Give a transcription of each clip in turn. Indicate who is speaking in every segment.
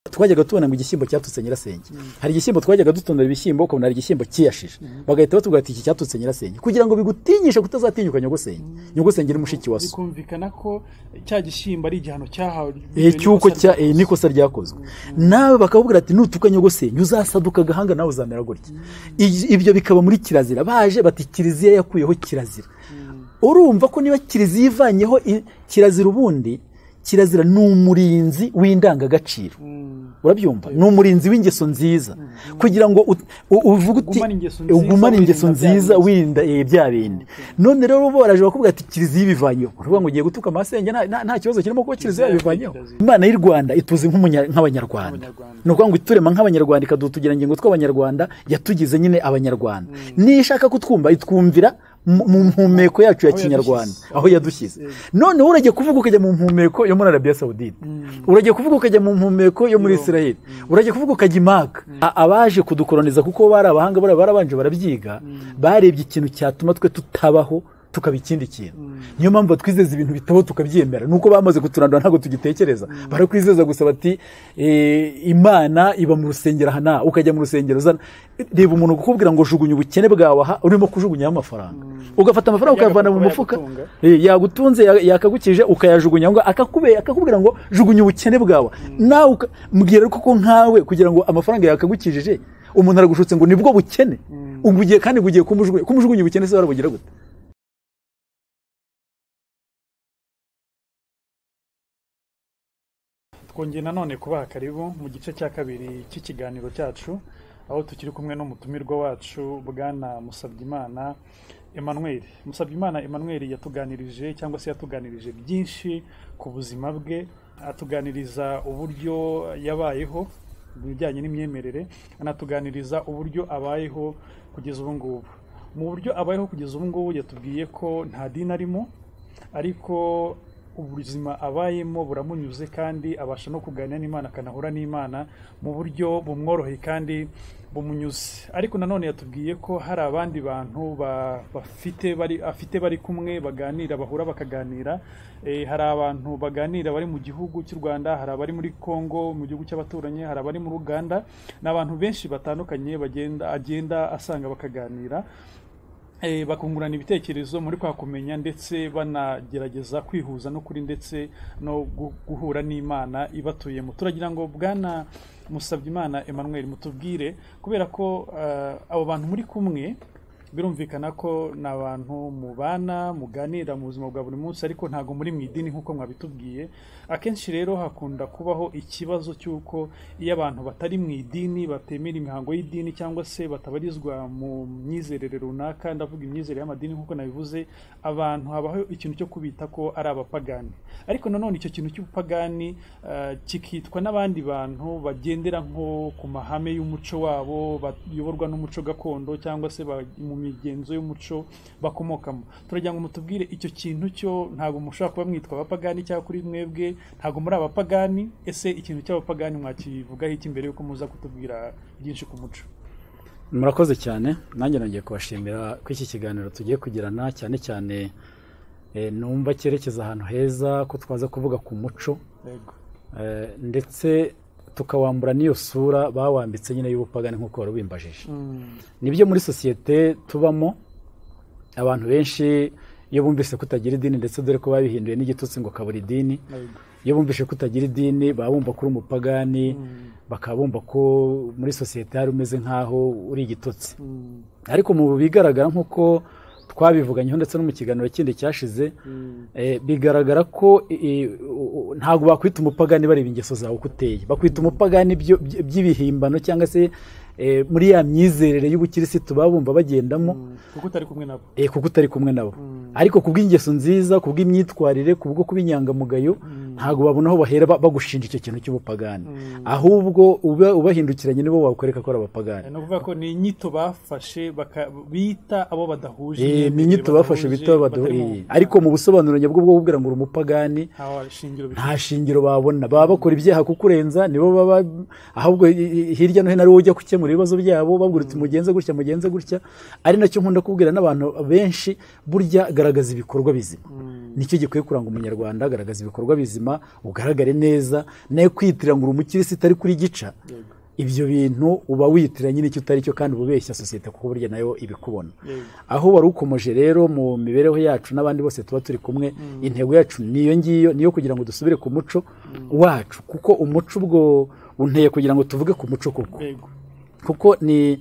Speaker 1: twajyaga tubona ngo igishyimbo cyatutse nyirasenge hari igishyimbo twajyaga dutondera ibishyimbo ukabona hari igishyimbo kiyashije bagahita batubwira bati iki cyatutse nyirasenge kugira ngo bigutinyishe kutazatinyuka nyogosenge nyogosenge ni mushiki wa so
Speaker 2: bikumvikana ko cya gishyimbo ari igihano cyahawe
Speaker 1: Eh, cy'uko cya eh, n'ikosa ryakozwe nawe bakakubwira ati nutuka nyogosenge uzasaduka agahanga nawe uzamera gutya Ij- ibyo bikaba muri kirazira baje bati kiliziya yakuyeho kirazira urumva ko niba kiliziya ivanyeho i- kirazira ubundi kirazira ni umurinzi w'indangagaciro urabyumva ni umurinzi w'ingeso nziza kugira ngo ut- u- uvuge uti
Speaker 2: Ugumane ingeso nziza,
Speaker 1: ugumane ingeso
Speaker 2: wirinda bya
Speaker 1: nziza
Speaker 2: bindi."
Speaker 1: wirinda eh, bya bindi none rero boraje bakubwira ati kiliziya ibivanyeho uruvuga ngo ugiye gutuka amasenge nta- nta nta kibazo kirimo kuba kiliziya ibivanyeho imana y'u rwanda ituzi nk'umunya- nk'abanyarwanda
Speaker 2: Nk'abanyarwanda.
Speaker 1: ni ukuvuga ngo iturema nk'abanyarwanda ikadutugira ngingo tw'abanyarwanda yatugize nyine abanyarwanda nishaka kutwumva itwumvira mu mu mpumeko yacu ya
Speaker 2: Aho
Speaker 1: kinyarwanda
Speaker 2: yadushyize.
Speaker 1: aho yadushyize noneho urajya kuvuga ukajya mu mpumeko yo muri arabiya sawudite urajya kuvuga ukajya mu mpumeko yo muri israel urajya kuvuga ukajya imaka A- abaje kudukoroniza kuko bari abahanga bari barabanje barabyiga barebye ikintu cyatuma twe tutabaho tukaba ikindi kintu niyo mpamvu batwizeza ibintu bitabaho tukabyemera nuko bamaze kuturandura ntabwo tugitekereza barakwizeza gusa bati eh, imana iba mu rusengero aha naha ukajya mu rusengero uzana reba umuntu kukubwira ngo jugunya ubukene bwawe aha urimo kujugunyaho amafaranga ugafata amafaranga ukayavana mu
Speaker 2: Yagakuba,
Speaker 1: mufuka
Speaker 2: yagatunga.
Speaker 1: Eh, yagutunze ya- yakagukije ukayajugunya ngo akakube akakubwira ngo jugunya ubukene bwawe nawe uka- mbwira koko nkawe kugira ngo amafaranga yakagukijije umuntu aragushutse ngo nibwo bukene ubwo ugiye kandi bugiye kumujugunya kumujugunya ubukene se warabugira gute
Speaker 2: twongeye nanone kubaha karibu mu gice cya kabiri cy'ikiganiro cyacu aho tukiri kumwe n'umutumirwa wacu bwana musabyimana emmanuel musabyimana emmanuel yatuganirije cyangwa se yatuganirije byinshi ku buzima bwe atuganiriza uburyo yabayeho mu bijyanye n'imyemerere anatuganiriza uburyo abayeho kugeza ubu ngubu mu buryo abayeho kugeza ubu ngubu yatubwiye ko nta dini arimo ariko ubuzima abayemo buramunyuze kandi abasha no kuganira n'imana akanahura n'imana mu buryo bumworoheye kandi bumunyuze ariko nanone yatubwiye ko hari abandi bantu ba- bafite bari afite bari kumwe baganira bahura bakaganira Eh, hari abantu baganira bari mu gihugu cy'u rwanda hari abari muri congo mu gihugu cy'abaturanyi hari abari muri uganda ni abantu benshi batandukanye bagenda agenda asanga bakaganira Eh, bakungurana ibitekerezo muri kwa kumenya ndetse banagerageza kwihuza n'ukuri ndetse no gu- guhura n'imana ibatuyemo turagira ngo bwana musabyimana emmanuel mutubwire kubera ko eh, abo bantu muri kumwe birumvikana ko ni abantu mubana muganira mu buzima bwa buri munsi ariko ntabwo muri mu idini nk'uko mwabitubwiye akenshi rero hakunda kubaho ikibazo cy'uko iyo abantu batari mu idini batemera imihango y'idini cyangwa se batabarizwa mu myizerere runaka ndavuga imyizerere y'amadini nk'uko nabivuze abantu habaho ikintu cyo kubita ko ari abapagani ariko nanone icyo kintu cy'ubupagani eh, kikitwa n'abandi bantu bagendera nko ku mahame y'umuco wabo bayoborwa n'umuco gakondo cyangwa se ba- mu migenzo y'umuco bakomokamo turagira ngo mutubwire icyo kintu cyo ntabwo mushobora kuba mwitwa abapagani cyangwa kuri mwebwe ntabwo muri abapagani ese ikintu cy'abapagani mwakivugaho iki mbere yuko muza kutubwira byinshi ku muco
Speaker 1: murakoze cyane nanjye nongeye kubashimira ko iki kiganiro tugiye kugirana cyane cyane eh, numva cyerekeza ahantu heza ko twaza kuvuga ku muco
Speaker 2: yego
Speaker 1: eh, ndetse tukawambura n'iyo sura bawambitse nyine y'ubupagani nk'uko wari ubimbajije nibyo muri sosiyete tubamo abantu benshi iyo bumvise ko utagira idini ndetse dore ko babihinduye n'igitutsi ngo kabura idini
Speaker 2: yego
Speaker 1: iyo bumvise ko utagira idini baba bumva ko uri umupagani bakaba bumva ko muri sosiyete hari umeze nk'aho uri igitutsi
Speaker 2: Mm,
Speaker 1: ariko mu bigaragara nk'uko twabivuganyeho ndetse no mu kiganiro kindi cyashize
Speaker 2: mm,
Speaker 1: Eh, bigaragara ko eh, u- u- ntabwo bakwita umupagani bareba ingeso zawe uko uteye bakwita umupagani byo- by- by'ibihimbano cyangwa se eh, muri ya myizerere y'ubukirisitu baba bumva bagendamo
Speaker 2: mm. kuko utari kumwe nabo
Speaker 1: eh, kuko utari kumwe nabo
Speaker 2: Mm.
Speaker 1: ariko ku bw'ingeso nziza ku bw'imyitwarire ku bwo kuba inyangamugayo ntabwo babona aho bahera ba- bagushinja icyo kintu cy'ubupagani ahubwo uba- ubahindukiranye nibo wakwereka ko ari abapagani
Speaker 2: ni ukuvuga ko ni inyito bafashe baka- bita abo badahuje
Speaker 1: Eh, ni
Speaker 2: imyemerere,
Speaker 1: inyito bafashe
Speaker 2: badahuje,
Speaker 1: bita
Speaker 2: batari mu-
Speaker 1: baduheye ariko mu busobanuro nyabwo bwo kubwira ngo uri umupagani
Speaker 2: nta shingiro bifite
Speaker 1: nta shingiro babona baba bakora ibyaha kukurenza nibo baba ahubwo i- i- hirya no hino ari wowe ujya gukemura ibibazo byabo babwira uti mugenze gutya mugenze gutya ari nacyo nkunda kubwira n'abantu benshi burya garagaza ibikorwa bizima nicyo gikwiye kuranga umunyarwanda garagaza ibikorwa bizima buzima bugaragare neza nayo kwitirira ngo uri umukirisitu ariko uri gica
Speaker 2: yego
Speaker 1: ibyo bintu uba witiranya n'icyo utari cyo kandi uba ubeshya sosiyete kuko burya nayo ibikubona
Speaker 2: yego
Speaker 1: aho wari ukomeje rero mu mibereho yacu n'abandi bose tuba turi kumwe intego yacu niyo ngiyo niyo kugira ngo dusubire ku muco wacu kuko umuco ubwo unteye kugira ngo tuvuge ku muco koko
Speaker 2: yego
Speaker 1: kuko ni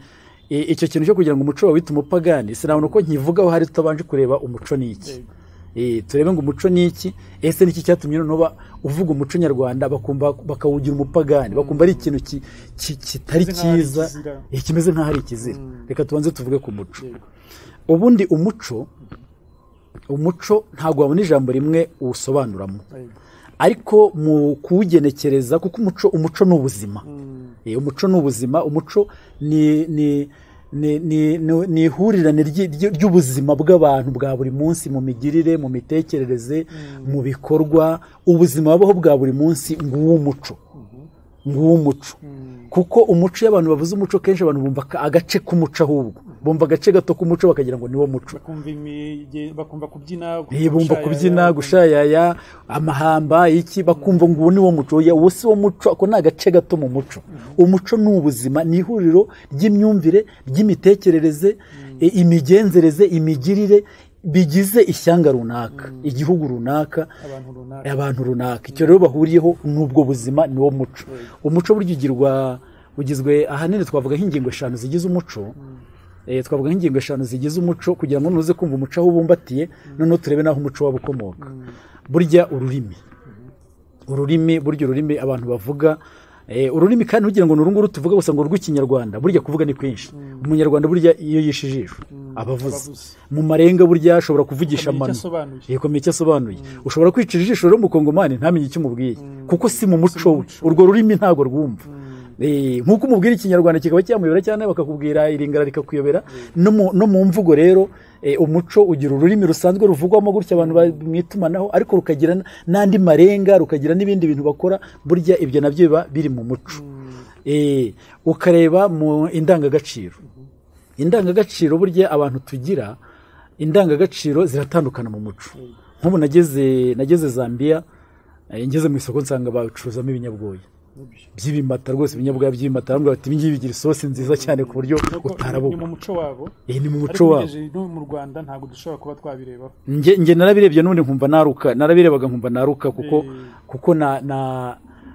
Speaker 1: i- icyo kintu cyo kugira ngo umuco wawita umupagani sinabona uko nkivugaho hari tutabanje kureba umuco ni iki
Speaker 2: Yego.
Speaker 1: Eh, turebe ngo umuco ni iki ese niki cyatumye noneho ba- uvuga umuco nyarwanda bakumva bakawugira umupagani bakumva ari ikintu ki- ki- kitari
Speaker 2: Kimeze nk'aho ari
Speaker 1: cyiza
Speaker 2: ikizira.
Speaker 1: Eh, kimeze nk'aho ari ikizira
Speaker 2: Mm.
Speaker 1: reka tubanze tuvuge ku muco
Speaker 2: yego
Speaker 1: ubundi umuco umuco ntabwo wabona ijambo rimwe uwusobanuramo
Speaker 2: yego
Speaker 1: ariko mu kuwugenekereza kuko umuco umuco ni ubuzima
Speaker 2: Mm,
Speaker 1: Eh, umuco ni ubuzima umuco ni ni ni- ni- ni- ni ihurirane ry'i- ry'i- ry'ubuzima bw'abantu bwa buri munsi mu migirire mu mitekerereze mu bikorwa ubuzima babaho bwa buri munsi nguwo umuco nguwo umuco
Speaker 2: mm,
Speaker 1: kuko umuco iyo abantu bavuze umuco kenshi abantu bumva aka- agace k'umuco ahubwo bumva agace gato k'umuco bakagira ngo niwo muco
Speaker 2: bakumva imige- bakumva kubyina
Speaker 1: Eh, bumva
Speaker 2: gushayaya,
Speaker 1: kubyina
Speaker 2: bakumva-
Speaker 1: gushayaya amahamba iki bakumva ngo uwo ni wo muco oya uwo si wo muco ako ni agace gato mu muco umuco ni ubuzima ni ihuriro ry'imyumvire ry'imitekerereze eh, imigenzereze imigirire bigize ishyanga runaka igihugu runaka
Speaker 2: abantu runaka
Speaker 1: abantu runaka icyo rero bahuriyeho n'ubwo buzima ni wo muco umuco burya ugirwa ugizwe ahanini twavuga nk'ingingo eshanu zigize umuco Eh, twavuga nk'ingingo eshanu zigize umuco kugira ngo nuze kumva umuco aho ubumbatiye noneho turebe n'aho umuco waba ukomoka burya ururimi ururimi burya ururimi abantu bavuga eh, ururimi kandi ntugira ngo ni urunguru tuvuga gusa ngo urw'ikinyarwanda burya kuvuga ni kwinshi umunyarwanda burya iyo yishe ijisho aba avuze
Speaker 2: abavuze.
Speaker 1: mu marenga burya ashobora kuvugisha
Speaker 2: Akamenya icyo
Speaker 1: amano
Speaker 2: asobanuye.
Speaker 1: yekomeye icyo asobanuye ushobora kwica ijisho rero umukongomani ntamenye icyo umubwiye kuko si mu muco we urwo rurimi ntabwo rwumva Eh, nk'uko umubwira ikinyarwanda kikaba cyamuyobera cyane bakakubwira iringara rikakuyobera no mu- no mu mvugo rero eh, umuco ugira ururimi rusanzwe ruvugwamo gutya abantu ba- mu itumanaho ariko rukagira n- n'andi marenga rukagira n'ibindi bintu bakora burya ibyo nabyo biba biri mu muco Eh, ukareba mu indangagaciro indangagaciro burya abantu tugira indangagaciro ziratandukana mu muco nk'ubu nageze nageze zambia eh, ngeze mu isoko nsanga bacuruzamo ibinyabwoya
Speaker 2: Nibyo.
Speaker 1: by'ibimata rwose ibinyabwoya by'ibimata bamwe bati ibingibi bigira isosi nziza cyane ku buryo
Speaker 2: Nuko ni
Speaker 1: utarabona
Speaker 2: mu muco wabo
Speaker 1: Eh, ni mu muco
Speaker 2: ariko
Speaker 1: wabo
Speaker 2: bigejeje no mu rwanda ntabwo dushobora kuba twabirebaho
Speaker 1: nge nge narabirebye n'ubundi nkumva naruka narabirebaga nkumva naruka kuko
Speaker 2: Eh.
Speaker 1: kuko na na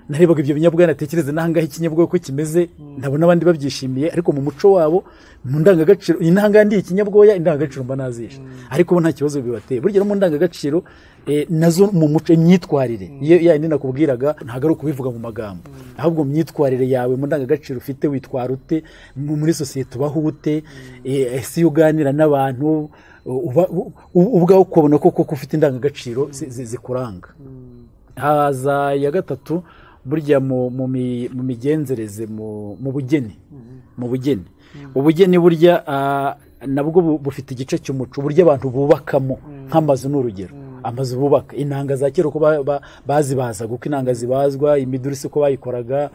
Speaker 1: narebaga ibyo binyabwoya natekereza n'ahangaha ikinyabwoya uko kimeze ntabona abandi babyishimiye ariko mu muco wabo mu ndangagaciro iyi n'ahangaha ndiye ikinyabwoya indangagaciro mba nazisha ariko bo nta kibazo bibateye burya no mu ndangagaciro eh, nazo mu muco imyitwarire iyo ya yindi nakubwiraga ntabwo ari ukubivuga mu magambo ahubwo mu myitwarire yawe mu ndangagaciro ufite witwara ute mu- muri sosiyete ubaho ute eh, ese iyo uganira n'abantu uba- u- u- ubwawe ukabona ko koko ufite indangagaciro zi- zi- zikuranga haza iya gatatu burya mu mu mi- mu migenzereze mu mu bugeni mu bugeni ubugeni burya ah, nabwo bu- bufite igice cy'umuco uburyo abantu bubakamo nk'amazu ni urugero amazu bubaka inanga za kera uko ba- ba- bazibazaga uko inanga zibazwa imiduri si uko bayikoraga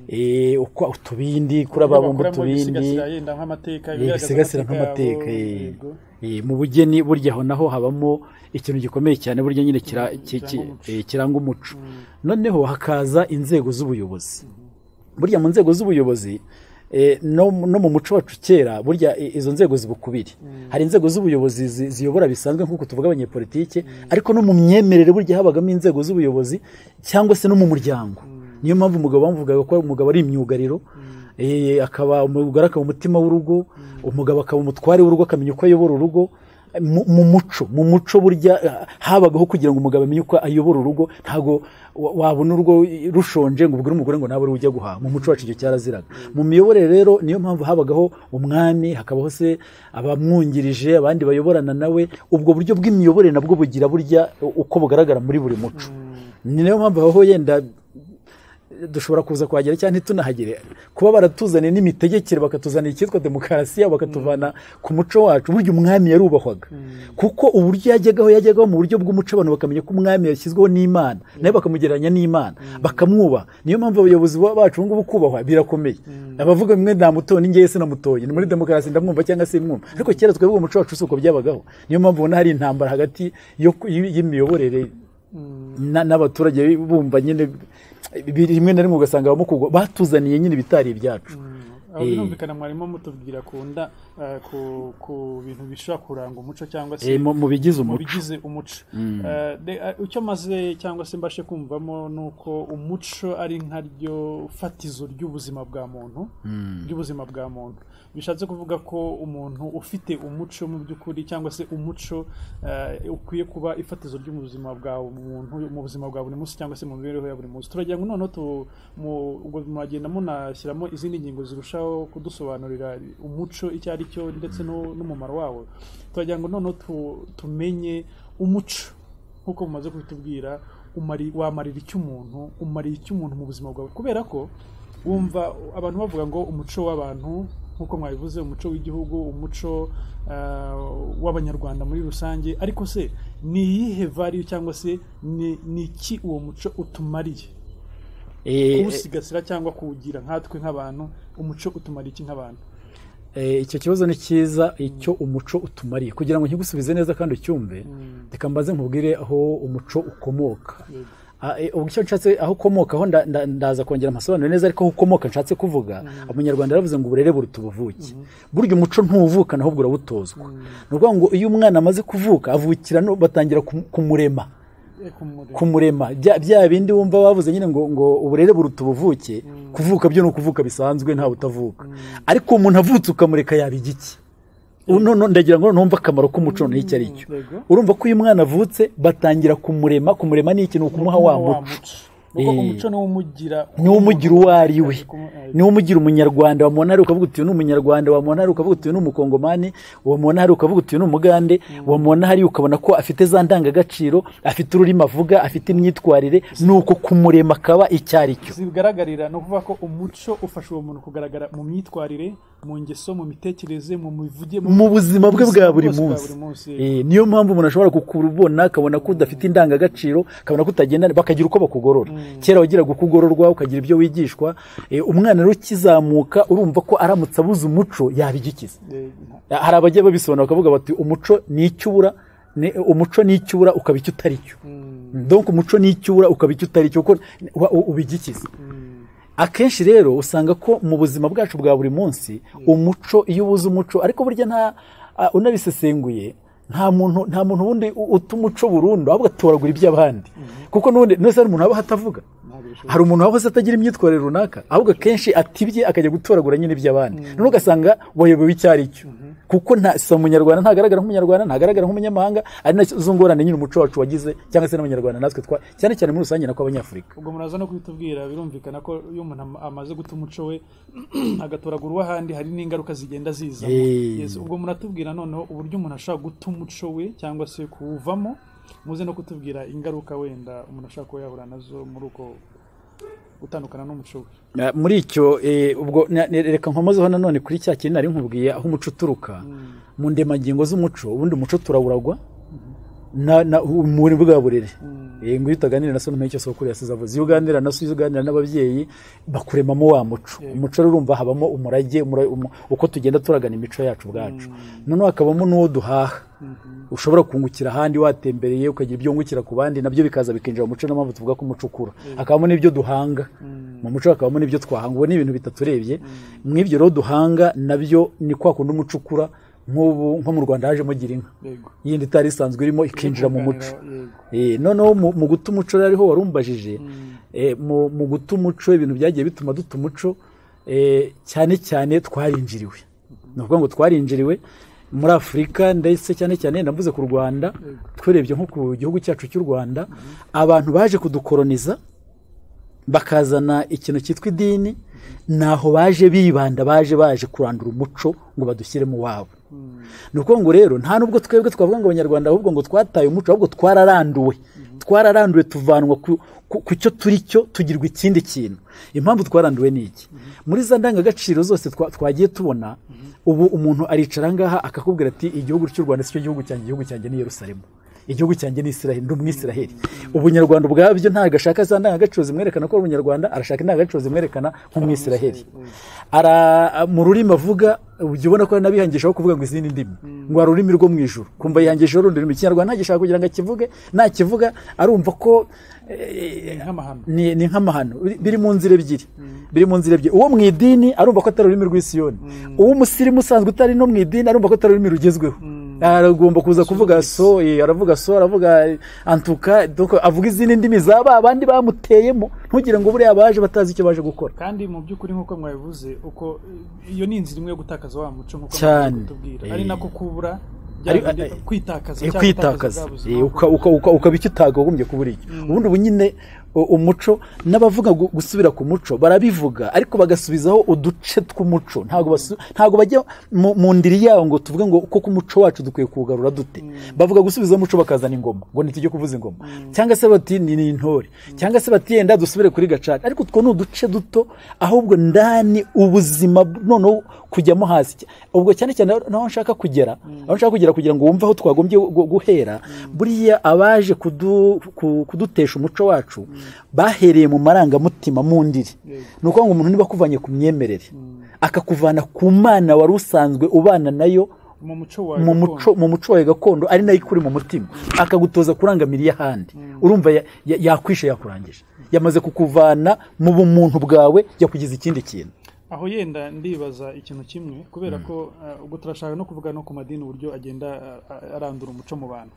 Speaker 1: eh, uko utubindi kuri ababumba
Speaker 2: bakuramo
Speaker 1: utubindi
Speaker 2: ibisigasira yenda nk'amateka
Speaker 1: Eh,
Speaker 2: ibigaragaza
Speaker 1: bisigasira
Speaker 2: amateka
Speaker 1: nk'amateka
Speaker 2: yabo,
Speaker 1: eh.
Speaker 2: yego.
Speaker 1: Eh, mu bugeni burya aho naho habamo ikintu gikomeye cyane burya nyine kira- ki- ki-
Speaker 2: kiranga umuco.
Speaker 1: eh, kiranga umuco noneho hakaza inzego z'ubuyobozi burya mu nzego z'ubuyobozi eh, no no mu muco wacu kera burya i- izo nzego ziba ukubiri hari inzego z'ubuyobozi zi- ziyobora bisanzwe nk'uko tuvuga abanyepolitike ariko no mu myemerere burya habagamo inzego z'ubuyobozi cyangwa se no mu muryango niyo mpamvu umugabo bamuvugaga ko umugabo ari imyugariro eh, akaba umugore akaba umutima w'urugo umugabo akaba umutware w'urugo akamenya uko ayobora urugo mu mu muco mu muco burya eh, habagaho kugira ngo umugabo amenye uko ayobora urugo ntabwo wa- wabona urugo rushonje ngo ubwire umugore ngo nawe uri ujya guhaha mu muco wacu icyo cyaraziraga mu miyoborere rero niyo mpamvu habagaho umwami hakabaho se abamwungirije abandi bayoborana nawe ubwo buryo bw'imiyoborere nabwo bugira burya uko bugaragara muri buri muco ni nayo mpamvu habaho yenda dushobora kuza kuhagera cyangwa ntitunahagere kuba baratuzaniye n'imitegekere bakatuzanira icyitwa demokarasiya bakatuvana ku muco wacu burya umwami yarubahwaga kuko uburyo yajyagaho yajyagaho mu buryo bw'umuco abantu bakamenya ko umwami yashyizweho n'imana nawe bakamugereranya n'imana bakamwubaha niyo mpamvu abayobozi ba- bacu ubu ngubu kubahwa birakomeye abavuga mwe ndamutoye ni njyewe sinamutoye ni muri demokarasi ndamwumva cyangwa se mwumva ariko kera twebwe umuco wacu si uko byabagaho niyo mpamvu ubona hari intambara hagati yo ku- y'imiyoborere na- n'abaturage bumva nyine bi- rimwe na rimwe ugasanga abamo kugwa batuzaniye nyine ibitari ibyacu
Speaker 2: aho
Speaker 1: Eh.
Speaker 2: birumvikana mwarimo mutubwira ku nda eh, ku- ku bintu bishobora kuranga umuco cyangwa se
Speaker 1: Eh, mu mu bigize
Speaker 2: mu
Speaker 1: umuco
Speaker 2: bigize umuco Eh, de- eh, icyo maze cyangwa se mbashe kumvamo ni uko umuco ari nkaryo fatizo ry'ubuzima bwa muntu ry'ubuzima bwa muntu bishatse kuvuga ko umuntu ufite umuco mu by'ukuri cyangwa se umuco eh, ukwiye kuba ifatizo ry'ubuzima bwa muntu mu buzima bwa buri munsi cyangwa se mu mibereho ya buri munsi turagira ngo noneho tu- mu- ubwo mwagenda munashyiramo izindi ngingo zirushaho kudusobanurira umuco icyo ari cyo ndetse n'u- n'umumaro wawo turagira ngo noneho tu- tumenye umuco nk'uko mumaze kubitubwira umari- wamarira icyo umuntu umarira icyo umuntu mu buzima bwawe kubera ko wumva abantu bavuga ngo umuco w'abantu nk'uko mwabivuze umuco w'igihugu umuco eh, w'abanyarwanda muri rusange ariko se ni iyihe value cyangwa se ni ni iki uwo muco utumariye
Speaker 1: Eh,
Speaker 2: kuwusigasira cyangwa kuwugira nkatwe nk'abantu umuco utumariye iki nk'abantu
Speaker 1: eh, icyo kibazo ni cyiza icyo umuco utumariye kugira ngo nkigusubize neza kandi ucyumve reka mbaze nkubwire aho umuco ukomoka
Speaker 2: Yego.
Speaker 1: Ah, eh, ubwo icyo nshatse aho ukomokaho nda- nda- ndaza kongera amasobanuro neza ariko aho ukomoka nshatse kuvuga umunyarwanda yaravuze ngo uburere buruta ubuvuke burya umuco ntuvukana ahubwo urawutozwa ni ukuvuga ngo iyo umwana amaze kuvuka avukira no- batangira kumu- kumurema
Speaker 2: Eh, kumure-
Speaker 1: kumurema bya bya bindi wumva bavuze nyine ngo ngo uburere buruta ubuvuke kuvuka byo ni ukuvuka bisanzwe nta butavuka ariko uwo muntu avutse ukamureka yaba igiki Ubu noneho ndagira ngo numva akamaro k'umuco noneho icyo ari cyo
Speaker 2: Yego.
Speaker 1: urumva ko uyu mwana avutse batangira kumurema kumurema ni iki ni ukumuha wa muco
Speaker 2: nuko
Speaker 1: Eh.
Speaker 2: umuco niwo umugira
Speaker 1: niwo umugira uwo ari we
Speaker 2: Kumu- eh,
Speaker 1: niwo umugira umunyarwanda wamubona hari ukavuga uti uyu ni umunyarwanda wamubona hari ukavuga uti uyu ni umukongomani wamubona hari ukavuga uti uyu ni umugande wamubona hari ukabona ko afite za ndangagaciro afite ururimi avuga afite imyitwarire ni uko kumurema akaba icyo ari cyo
Speaker 2: zigaragarira ni ukuvuga ko umuco ufasha uwo muntu kugaragara mu myitwarire mu ngeso mu mitekerereze mu mivuge
Speaker 1: mu buzima bwe bwa buri
Speaker 2: bwose bwa
Speaker 1: munsi
Speaker 2: buri munsi.
Speaker 1: Eh, niyo mpamvu umuntu ashobora kukurubona akabona ko udafite indangagaciro akabona ko utagenda bakagira uko bakugorora kera wagiraga uko ugororwa ukagira ibyo wigishwa Eh, umwana rero ukizamuka urumva ko aramutse abuze umuco yabigikiza
Speaker 2: Eh, nta-
Speaker 1: hari abajya babisobanura bakavuga bati umuco ni icyo ubura ni- umuco ni icyo ubura ukaba icyo utari cyo donc umuco ni icyo ubura ukaba icyo utari cyo kuko uba- u- ubigikiza akenshi rero usanga ko mu buzima bwacu bwa buri munsi umuco iyo ubuze umuco ariko burya nta a- unabisesenguye nta muntu nta muntu wundi u- uta umuco burundu ahubwo atoragura iby'abandi kuko n'ubundi nose hari umuntu waba atavuga
Speaker 2: ntabwo bishoboka.
Speaker 1: hari umuntu wahoze atagira imyitwarire runaka ahubwo akenshi atibye akajya gutoragura nyine iby'abandi noneho ugasanga wayobewe icyo ari cyo kuko nta si umunyarwanda ntagaragara nk'umunyarwanda ntagaragara nk'umunyamahanga ari nazo ngorane nyine umuco wacu wagize cyangwa se n'abanyarwanda natwe twa cyane cyane muri rusange nako abanyafurika
Speaker 2: ubwo muraza no kubitubwira birumvikana ko iyo umuntu am- amaze guta umuco we agatoragura uw'ahandi hari n'ingaruka zigenda zizamo
Speaker 1: Eh.
Speaker 2: Yes, ubwo muratubwira noneho uburyo umuntu ashobora guta umuco we cyangwa se kuwuvamo muze no kutubwira ingaruka wenda umuntu ashobora kuba yahura nazo muri uko gutandukana n'umuco we
Speaker 1: Eh, muri icyo eh, ubwo na- ne- reka nkomozeho nanone kuri cya kintu nari nkubwiye aho umuco uturuka mu ndemangingo z'umuco ubundi umuco turawuragwa na- na- muri bwa burere Eh, ngo iyo utaganira na so ntumenye icyo sokuru yasize avuze iyo uganira na so iyo uganira n'ababyeyi bakuremamo wa muco umuco rero urumva habamo umurage umura- umu- uko tugenda turagana imico yacu ubwacu noneho hakabamo n'uwo duhaha ushobora kungukira ahandi watembereye ukagira ibyo wungukira ku bandi nabyo bikaza bikinjira mu muco niyo mpamvu tuvuga ko umuco ukura hakabamo n'ibyo duhanga mu muco hakabamo n'ibyo twahanga ubu ni ibintu bitaturebye mu ibyo rero duhanga nabyo ni kwa kundi umuco ukura nk'ubu nko mu rwanda hajemo gira inka
Speaker 2: yego
Speaker 1: yindi itari isanzwe irimo ikinjira mu muco
Speaker 2: Yego.
Speaker 1: Eh, noneho mu mu guta umuco rero ariho warumbajije eh, mu mu guta umuco ibintu byagiye bituma duta umuco eh, cyane cyane twarinjiriwe ni ukuvuga ngo twarinjiriwe muri afurika ndetse cyane cyane ndavuze ku rwanda twirebye nko ku gihugu cyacu cy'u rwanda abantu baje kudukoroniza bakazana ikintu cyitwa idini naho baje bibanda baje baje kurandura umuco ngo badushyire mu wabo ni ukuvuga ngo rero nta nubwo twebwe twavuga ngo abanyarwanda ahubwo ngo twataye umuco ahubwo twararanduwe twararanduwe tuvanwa ku- ku- ku cyo turi cyo tugirwa ikindi kintu impamvu twaranduwe ni iki muri za ndangagaciro zose twa- twagiye tubona ubu umuntu aricara aha ngaha akakubwira ati igihugu cy'u rwanda si cyo gihugu cyanjye igihugu cyanjye ni yerusalemu igihugu cyanjye ni israheli ndi umwisiraheli ubunyarwanda ubwabyo ntabwo ashaka za ndangagaciro zimwerekana ko ari umunyarwanda arashaka indangagaciro zimwerekana nk'umwisiraheli Ara- mu rurimi avuga ujya ubona ko nabihangishaho kuvuga ngo izindi ndimi ngo hari ururimi rwo mu ijuru kumva yihangishaho urundi rurimi ikinyarwanda ntagishaka kugira ngo akivuge nakivuga arumva ko eh,
Speaker 2: nk'amahano
Speaker 1: ni ni nk'amahano biri- biri mu nzira ebyiri biri mu nzira ebyiri uwo mu idini arumva ko atari ururimi rw'isiyoni uwo umusirimu usanzwe utari no mu idini arumva ko atari ururimi rugezweho aragomba kuza kuvuga so eh, aravuga so aravuga eh, antuka donc avuga izindi ndimi za ba bandi bamuteyemo ntugire ngo buriya baje batazi icyo baje gukora
Speaker 2: kandi mu by'ukuri nk'uko mwabivuze uko iyo ni inzira imwe yo gutakaza wa muco nk'uko
Speaker 1: Cyane.
Speaker 2: mwabivuze kutubwira ari
Speaker 1: Eh.
Speaker 2: nako kubura bya
Speaker 1: Ari-
Speaker 2: bindi-
Speaker 1: ari-
Speaker 2: kwitakaza
Speaker 1: Eh,
Speaker 2: cyangwa
Speaker 1: kwitakaza
Speaker 2: bwa
Speaker 1: Eh,
Speaker 2: buzima
Speaker 1: uka- uka- uka- ukaba icyo utakagombye kubura icyo ubundi ubu nyine u- umuco n'abavuga gu- gusubira ku muco barabivuga ariko bagasubizaho uduce tw'umuco ntabwo basu- ntabwo bajya mu mu ndiri yawo ngo tuvuge ngo koko umuco wacu dukwiye kuwugarura dute bavuga gusubizaho umuco bakazana ingoma ngo ntitujye kuvuza ingoma cyangwa se bati ni ni intore cyangwa se bati yenda dusubire kuri gacaca ariko utwo ni uduce duto ahubwo ndani ubuzima b- noneho kujyamo hasi ubwo cyane cyane naho nshaka kugera aho nshaka kugera kugira ngo wumve aho twagombye gu- guhera buriya abaje kudu- ku- kudutesha umuco wacu bahereye mu marangamutima mu ndiri
Speaker 2: Yego.
Speaker 1: ni ukuvuga ngo umuntu niba akuvanye ku myemerere akakuvana ku mana wari usanzwe ubana nayo
Speaker 2: mu muco wawe
Speaker 1: mu
Speaker 2: gakondo.
Speaker 1: muco mu muco wawe gakondo ari nayo ikuri mu mutima akagutoza kurangamira iy'ahandi urumva ya- ya- yakwishe yakurangije yamaze kukuvana mu bumuntu bwawe yakugize ikindi kintu
Speaker 2: aho yenda ndibaza ikintu kimwe kubera ko uh, ubwo turashaka no kuvuga no ku madini uburyo agenda uh, arandura umuco mu bantu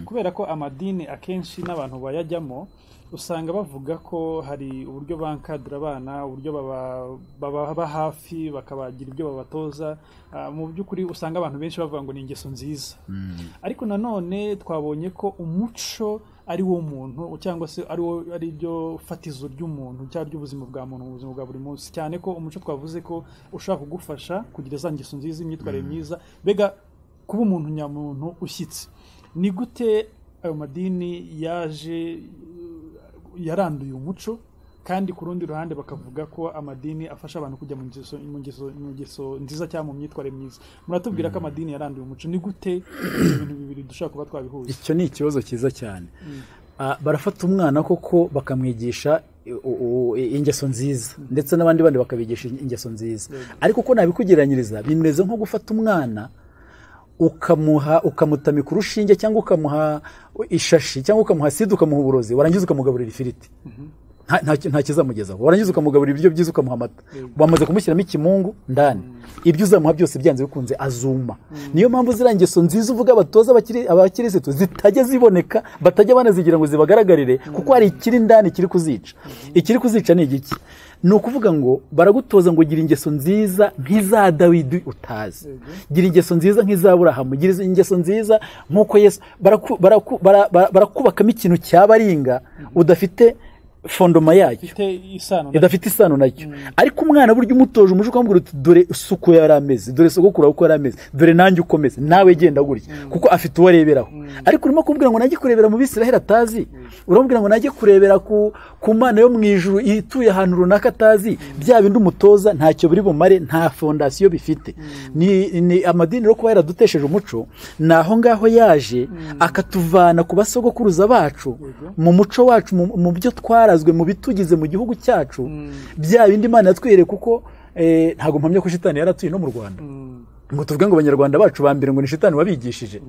Speaker 2: kubera ko amadini akenshi n'abantu bayajyamo usanga bavuga ko hari uburyo bankadira abana uburyo baba- bababa hafi bakabagira ibyo babatoza Uh, mu by'ukuri usanga abantu benshi bavuga ngo ni ingeso nziza ariko nanone twabonye ko umuco ari wo muntu cyangwa se ari wo ari ryo fatizo ry'umuntu cyangwa ry'ubuzima bwa muntu mu buzima bwa buri munsi cyane ko umuco twavuze ko ushobora kugufasha kugira za ngeso nziza imyitwarire myiza mbega kuba umuntu nyamuntu ushyitse ni gute ayo madini yaje eh, yaranduye umuco kandi ku rundi ruhande bakavuga ko amadini afasha abantu kujya mu ngeso, mu ngeso, mu ngeso nziza cyangwa mu myitwarire myiza muratubwira ko amadini yaranduye umuco ni gute ibyo bintu bibiri dushobora kuba twabihuza
Speaker 1: icyo ni ikibazo cyiza cyane Ah, barafata umwana koko bakamwigisha i- u- u- i- ingeso nziza ndetse n'abandi bandi bakabigisha in- ingeso nziza ariko uko nabikugeranyiriza bimeze nko gufata umwana ukamuha ukamutamika urushinge cyangwa ukamuha ishashi cyangwa ukamuha sida ukamuha uburozi warangiza ukamugaburira ifiriti nta- nta nta kizamugezaho warangiza ukamugaburira ibiryo byiza ukamuha amata wamaze kumushyiramo ikimungu ndani ibyo uzamuha byose byanze bikunze azuma niyo mpamvu ziriya ngeso nziza uvuga abatoza abakiri- abakirisitu zitajya ziboneka batajya banazigira ngo zibagaragarire kuko hari ikiri ndani kiri kuzica ikiri kuzica ni igiki ni ukuvuga ngo baragutoza ngo gira ingeso nziza nk'iza dawidi utazi gira ingeso nziza nk'iza burahamu gira ingeso nziza nk'uko yesu baraku- baraku- bara- bara- barakubakamo ikintu cyabaringa udafite fondoma yacyo
Speaker 2: ifite isano na
Speaker 1: idafite isano nacyo ariko umwana burya umutoje umuco ukamubwira uti dore uko yari ameze dore sogokuru uko yari ameze dore nanjye uko meze nawe genda gutya kuko afite uwo areberaho ariko urimo kumubwira ngo najye kurebera mu bisiraheli atazi uramubwira ngo najye kurebera ku ku mana yo mu ijuru ituye ahantu runaka atazi bya bindi umutoza ntacyo biri bumare nta fondasiyo bifite ni ni amadini rero kuba yaradutesheje umuco ni aho ngaho yaje akatuvana ku basogokuruza bacu mu muco wacu mu- mu byo twarazwe mu bitugize mu gihugu cyacu bya bindi imana yatwihereye kuko eh, ntabwo mpamya ko shitani yaratuye no mu rwanda ngo tuvuge ngo abanyarwanda bacu ba mbere ngo ni shitani wabigishije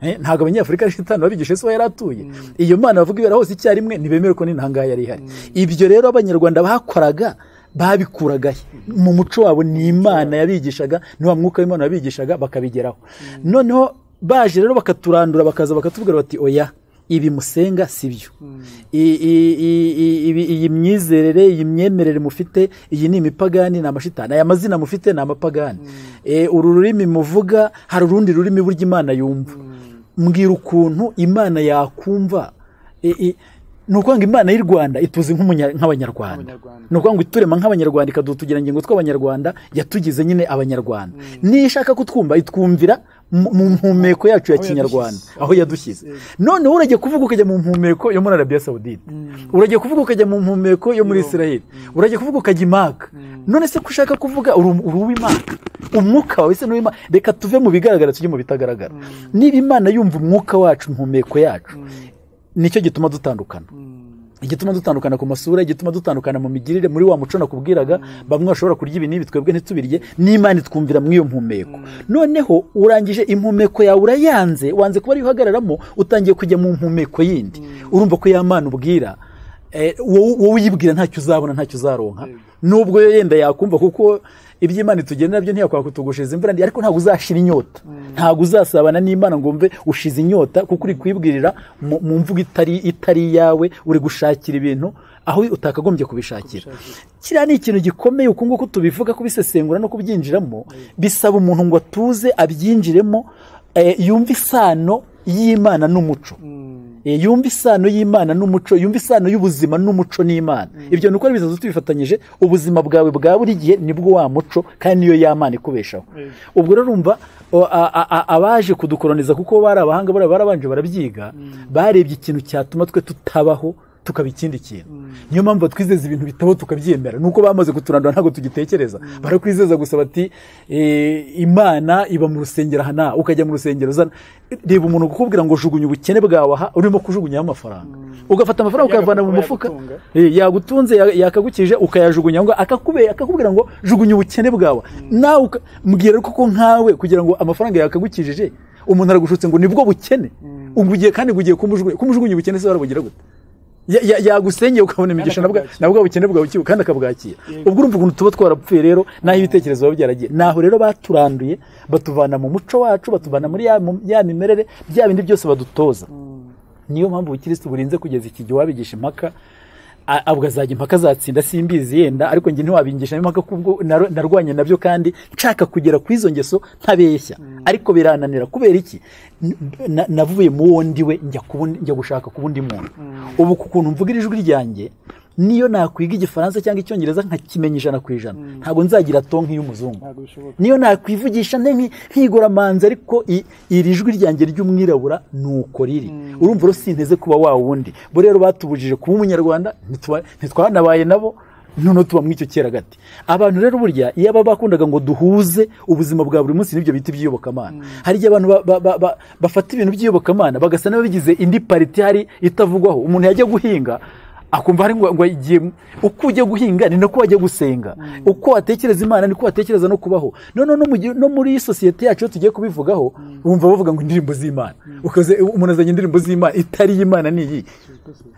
Speaker 1: Eh, ntabwo abanyafurika ari shitani wabigishije so yaratuye iyo mana bavuga ibera hose icyarimwe ntibemere ko n'intangaha yari ihari ibyo rero abanyarwanda bakoraga babikuraga he? mu muco wabo ni imana yabigishaga ni wa mwuka w'imana wabigishaga bakabigeraho noneho baje rero bakaturandura bakaza bakatubwira bati oya ibi musenga si byo I- i- i- i- ibi- iyi myizerere iyi myemerere mufite iyi ni imipagani ni amashitani aya mazina mufite ni amapagani Eh, uru rurimi muvuga hari urundi rurimi burya imana yumva mbwira ukuntu imana yakumva I- i- ni ukuvuga ngo imana y'u rwanda ituzi nk'umunya- nk'abanyarwanda
Speaker 2: abanyarwanda
Speaker 1: ni ukuvuga ngo iturema nk'abanyarwanda ikadutugira ngingo tw'abanyarwanda yatugize nyine abanyarwanda niyo ishaka kutwumva itwumvira mu mu mpumeko yacu ya
Speaker 2: Aho
Speaker 1: kinyarwanda
Speaker 2: yadushyize.
Speaker 1: aho yadushyize noneho uragiye kuvuga ukajya mu mpumeko yo muri arabiya sawudite uragiye kuvuga ukajya mu mpumeko yo muri
Speaker 2: Yo.
Speaker 1: israheli uragiye kuvuga ukajya imaka none se ko ushaka kuvuga uri uri uw'imana umwuka wawe se n'uw'imana reka tuve mu bigaragara tujye mu bitagaragara niba imana yumva umwuka wacu impumeko yacu nicyo gituma dutandukana igituma dutandukana ku masura igituma dutandukana mu migirire muri wa muco nakubwiraga bamwe bashobora kurya ibi n'ibi twebwe ntitubirye n'imana itwumvira muri iyo mpumeko noneho urangije impumeko yawe urayanze wanze kuba ariyo uhagararamo utangiye kujya mu mpumeko yindi urumva ko ya mana ubwira eh, wowe wowe uyibwira ntacyo uzabona ntacyo uzaronka
Speaker 2: Yego.
Speaker 1: nubwo yo yenda yakumva kuko iby'imana itugenera byo ntiyakwakutugushiza imvura ariko ntabwo uzashira inyota ntabwo uzasabana n'imana ngo mve ushize inyota kuko uri kwibwirira mu mu mvugo itari itari iyawe uri gushakira ibintu aho utakagombye kubishakira kiriya ni ikintu gikomeye uku nguku tubivuga kubisesengura no kubyinjiramo bisaba umuntu ngo atuze abyinjiremo eh, yumve isano y'imana n'umuco Eh, yumva isano y'imana n'umuco yumva isano y'ubuzima n'umuco n'imana ibyo ni uko ari bitatu tubifatanyije ubuzima bwawe bwa buri gihe nibwo wa muco kandi niyo y'amana ikubeshaho
Speaker 2: Yego.
Speaker 1: ubwo rero urumva o- a- a- a- abaje kudukoroniza kuko bari abahanga bari barabanje barabyiga barebye ikintu cyatuma twe tutabaho tukaba ikindi kintu niyo mpamvu batwizeza ibintu bitabaho tukabyemera nuko bamaze kuturandura ntabwo tugitekereza barakwizeza gusa bati "Eh, imana iba mu rusengero aha naha ukajya mu rusengero uzana reba umuntu kukubwira ngo jugunya ubukene bwawe aha urimo kujugunyaho amafaranga ugafata amafaranga ukayavana mu
Speaker 2: Yagakuba,
Speaker 1: mufuka
Speaker 2: yagatunga.
Speaker 1: Eh, yagutunze ya- yakagukije ukayajugunya ngo akakube akakubwira ngo jugunya ubukene bwawe nawe uka- mbwira koko nkawe kugira ngo amafaranga yakagukijije umuntu aragushutse ngo nibwo bukene ubwo ugiye kandi ngo ugiye kumujugunya kumujugunya ubukene se warabugira gute Ya- ya- yagusenyeye ukabona imigisha na bwa-
Speaker 2: akabwakira.
Speaker 1: na bwa bukene bwawe kiwe kandi akabwakira
Speaker 2: Yego.
Speaker 1: ubwo urumva ukuntu tuba twarapfuye rero n'aho ibitekerezo biba byaragiye naho rero baturanduye batuvana mu muco wacu batuvana muri ya, mu- ya mimerere bya bindi byose badutoza niyo mpamvu ubukirisitu burinze kugeza iki gihe wabigisha impaka a- abwo azajya impaka azatsinda simbizi yenda ariko njye ntiwabigisha impaka kubwo nar- narwanye nabyo kandi nshaka kugera ku izo ngeso ntabeshya ariko birananira kubera iki N- na- navuye mu wo ndiwe njya ku wundi- njya gushaka ku wundi muntu ubu ku kuntu mvugira ijwi ryanjye niyo nakwiga igifaransa cyangwa icyongereza nkakimenya ijana ku ijana ntabwo nzagira to nk'iy'umuzungu
Speaker 2: ntabwo bishoboka
Speaker 1: niyo nakwivugisha nte nki- nkiguramanza ariko i- iri jwi ryanjye ry'umwirabura ni uko riri urumva rero sinteze kuba wa wundi bo rero batubujije kuba umunyarwanda ntituba- ntitwanabaye nabo none tuba muri icyo kera gati abantu rero burya iyo baba bakundaga ngo duhuze ubuzima bwa buri munsi n'ibyo bita iby'iyobokamana hari igihe abantu ba- ba- ba- ba- bafata ibintu by'iyobokamana bagasa n'ababigize indi pariti hari itavugwaho umuntu yajya guhinga akumva hari ngo ngo igihe uko ujya guhinga ni nako wajya gusenga uko watekereza imana niko watekereza no kubaho noneho no mu gihe- no muri sosiyete yacu iyo tugiye kubivugaho wumva bavuga ngo indirimbo z'imana ukaze umuntu azanye indirimbo z'imana itari iy'imana ni iyi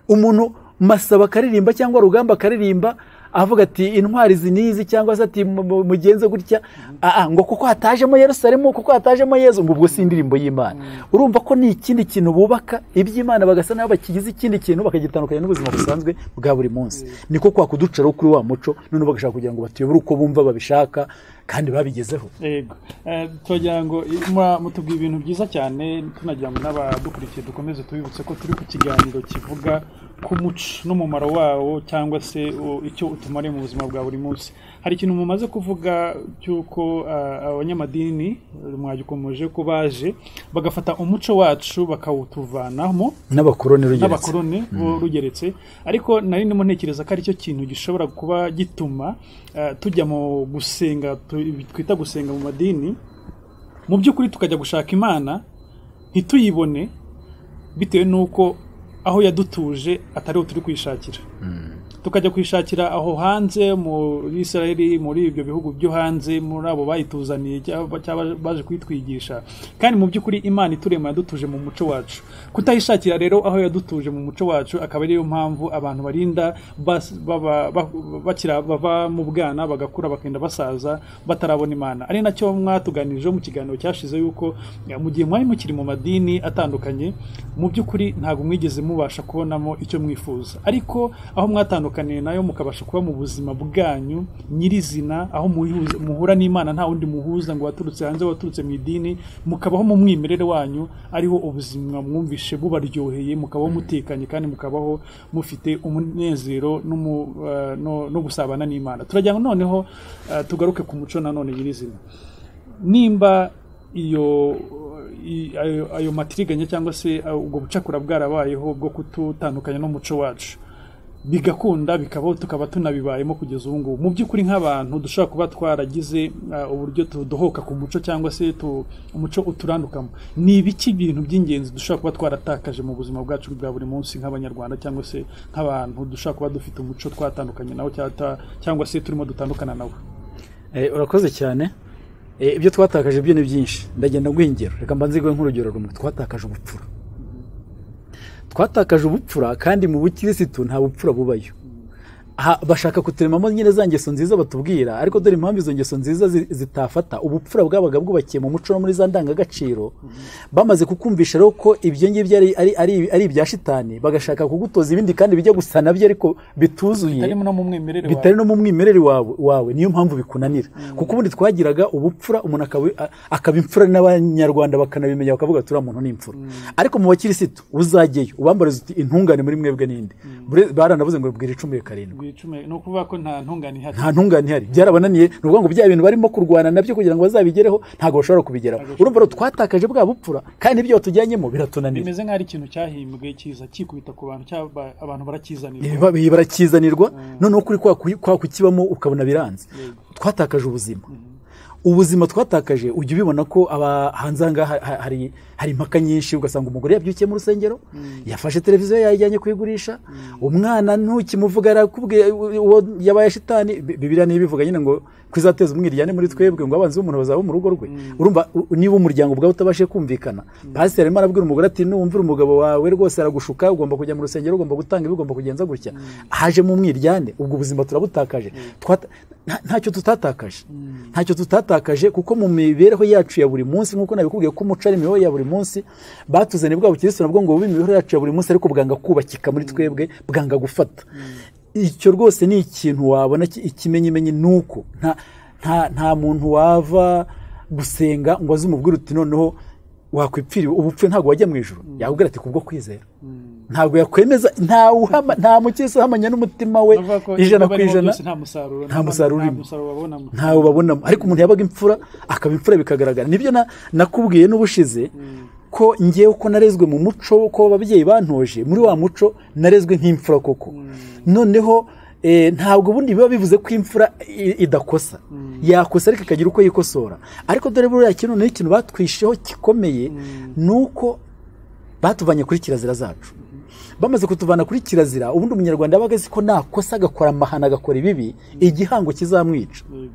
Speaker 1: umuntu masaba akaririmba cyangwa rugamba akaririmba avuga ati intwari izi n'izi cyangwa se ati mu- mu- mugenze gutya ah, ah, ngo kuko hatajemo yerusalemu kuko hatajemo yezu ngo ubwo si indirimbo y'imana urumva ko ni ikindi kintu bubaka iby'imana bagasa naho bakigize ikindi kintu bakagitandukanya n'ubuzima busanzwe bwa buri munsi niko kwa kuducaraho kuri wa muco none bagashaka kugira ngo batuyobore uko bumva babishaka kandi babigezeho
Speaker 2: yego Eh, twagira ngo i- mwa- mutubwiye ibintu byiza cyane tunagira ngo n'abadukurikiye dukomeze tubibutse ko turi ku kiganiro kivuga ku muco n'umumaro wawo cyangwa se o, icyo utumariye mu buzima bwa buri munsi hari ikintu mumaze kuvuga cy'uko ah, abanyamadini eh, mwagikomeje ko baje bagafata umuco wacu bakawutuvanamo
Speaker 1: n'abakoroni rugeretse
Speaker 2: n'abakoroni bo rugeretse ariko nari ndimo ntekereza ko aricyo kintu gishobora kuba gituma eh, tujya mu gusenga tu- ibi twita gusenga mu madini mu by'ukuri tukajya gushaka imana ntituyibone bitewe n'uko aho yadutuje atariho turi kwishakira tukajya kuyishakira aho hanze muri israel muri ibyo bihugu byo hanze muri abo bayituzaniye cyangwa cyangwa baje kuyitwigisha kandi mu by'ukuri imana iturema yadutuje mu muco wacu kutayishakira rero aho yadutuje mu muco wacu akaba ariyo mpamvu abantu barinda bas- baba- ba- bakira bava mu bwana bagakura bakagenda basaza batarabona imana ari nacyo mwatuganirijeho mu kiganiro cyashize yuko ya, mu gihe mwari mukiri mu madini atandukanye mu by'ukuri ntabwo mwigeze mubasha kubonamo icyo mwifuza ariko aho mwatandukanye mukanatandukaniye nayo mukabasha kuba mu buzima bwanyu nyirizina aho muhuza- muhura n'imana nta wundi muhuza ngo waturutse hanze waturutse mu idini mukabaho mu mwimerere wanyu ariho ubuzima mwumvishe bubaryoheye mukabaho mutekanye kandi mukabaho mufite umunezero n'umu- eh, no no gusabana n'imana turajya noneho eh, tugaruke ku muco nanone nyirizina nimba iyo i- ayo- ayo matiriganya cyangwa se uh, ubwo bucakura bwarabayeho bwo kututandukanya n'umuco wacu bigakunda bikaba tukaba tunabibayemo kugeza ubu ngubu mu by'ukuri nk'abantu dushobora kuba twaragize uh, uburyo tudohoka ku muco cyangwa se tu- umuco uturandukamo ni ibiki bintu by'ingenzi dushobora kuba twaratakaje mu buzima bwacu bwa buri munsi nk'abanyarwanda cyangwa se nk'abantu dushobora kuba dufite umuco twatandukanye nawo cyangwa ta- cyangwa se turimo dutandukana nawo
Speaker 1: Eh, urakoze cyane Eh, ibyo twatakaje byo ni byinshi ndagenda guha ingero reka mbanze guhe nk'urugero rumwe twatakaje ubupfura twatakaje ubupfura kandi mu bukirisitu nta bupfura bubayo Ha- bashaka kuturemamo nyine za ngeso nziza batubwira ariko dore impamvu izo ngeso nziza zi- zitafata ubupfura bwabaga bwubakiye mu muco no muri za ndangagaciro bamaze kukumvisha rero ko ibyo ngibyo ari- ari- ari ari ibya shitani bagashaka kugutoza ibindi kandi bijya gusa nabyo ariko bituzuye
Speaker 2: harimo no mu mwimerere wawe
Speaker 1: bitari no mu mwimerere wawe wawe niyo mpamvu bikunanira kuko ubundi twagiraga ubupfura umuntu akaba- a- akaba imfura n'abanyarwanda bakanabimenya bakavuga turiya muntu ni imfura ariko mu bakirisitu uzajyeyo ubambariza uti intungane muri mwebwe n'indi Bure- baranavuze ngo bwira icumi karindwi
Speaker 2: Wicume- ni ukuvuga ko nta ntungane ihari
Speaker 1: nta ntungane ihari byarabananiye ni ukuvuga ngo bya bintu barimo kurwana nabyo kugira ngo bazabigereho ntabwo bashobora kubigeraho urumva rero twatakaje bwa bupfura kandi ibyo batujyanyemo biratunanira
Speaker 2: bimeze nk'aho ari ikintu cyahimbwe kiza kikubita ku bantu cyaba abantu barakizanira
Speaker 1: Ibi- ibi barakizanirwa noneho kuri kwa ku- kwa kukibamo ukabona biranze
Speaker 2: Yego.
Speaker 1: twatakaje ubuzima ubuzima twatakaje ujya ubibona ko aba hanze aha ngaha ha- hari hari impaka nyinshi ugasanga umugore yabyukiye mu rusengero yafashe televiziyo yayijyanye kuyigurisha umwana ntukimuvuga arakubwiye u- uwo yabaye shitani Bi- bibiliya niyo ibivuga nyine ngo kwizateza umwiryane muri twebwe ngo abanzi b'umuntu bazaba mu rugo rwe urumva u- niba umuryango ubwawe utabashije kumvikana pasiteri arimo arabwira umugore ati numvira umugabo wawe rwose aragushuka ugomba kujya mu rusengero ugomba gutanga ibi ugomba kugenza gutya hajemo umwiryane ubwo ubuzima turabutakaje Twata- nta- ntacyo tutatakaje ntacyo tutatakaje kuko mu mibereho yacu ya buri munsi nk'uko nabikubwiye ko umuco ari imibereho ya buri munsi batuzaniye bwa bukirisitu nabwo ngo bube imibereho yacu ya buri munsi ariko bwanga kubakika muri twebwe bwanga gufata icyo rwose ni ikintu wabona ki- ikimenyimenyi ni uko nta nta- nta muntu wava gusenga ngo aze umubwire uti noneho wakwipfira ubupfu ntabwo wajya mu ijoro yakubwira ati kubwo kwizera ntabwo yakwemeza nta uhama- nta mukirisitu uhamanya n'umutima we
Speaker 2: Navuga ko
Speaker 1: ijana
Speaker 2: ibikorwa
Speaker 1: ku
Speaker 2: birimo
Speaker 1: ijana
Speaker 2: byose nta musaruro
Speaker 1: nta musaruro urimo.
Speaker 2: babonamo
Speaker 1: ntawe babonamo ariko umuntu yabaga imfura akaba imfura bikagaragara nibyo na- nakubwiye n'ubushize ko ngewe ko narezwe mu muco ko ababyeyi bantoje muri wa muco narezwe nk'imfura koko noneho eh, ntabwo ubundi biba bivuze ko imfura i- idakosa yakosa ariko ikagira uko yikosora ariko dore buriya kintu ni ikintu batwisheho gikomeye ni uko batuvanye kuri kirazira zacu bamaze kutuvana kuri kirazira ubundi umunyarwanda yabaga azi ko nakosa agakora amahano agakora ibibi igihango kizamwica
Speaker 2: Yego.